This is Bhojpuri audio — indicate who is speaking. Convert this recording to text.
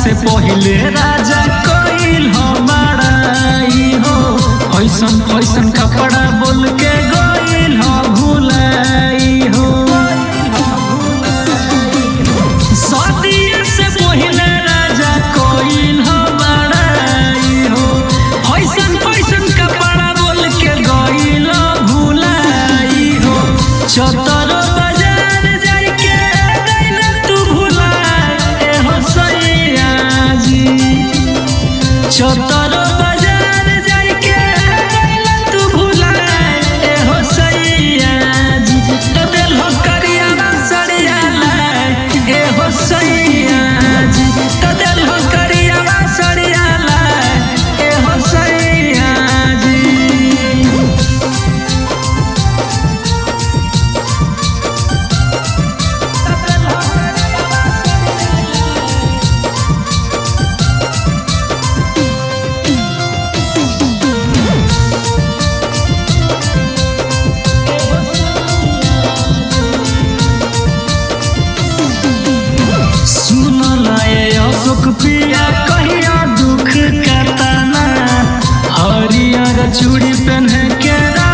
Speaker 1: से पहिले राजा कइल हमाराई हो ऐसन फैसन कपड़ा बोल के गइल हो भुलाई हो सदिया से पहिले राजा कइल हमाराई हो ऐसन फैसन कपड़ा बोल के गइल भुलाई हो चतर बाजार जाइके गइल तू भुलाए हो सैया जी चतर बाजार जाइके गइल तू भुलाए हो सैया जी तो दिल हो करिया सड़िया लाए ए हो सैया जी तो दिल हो करिया सड़िया लाए ए हो सैया जी सुनल ए अशोक पिया कहिया दुख कतना हरियर चूड़ी पहन के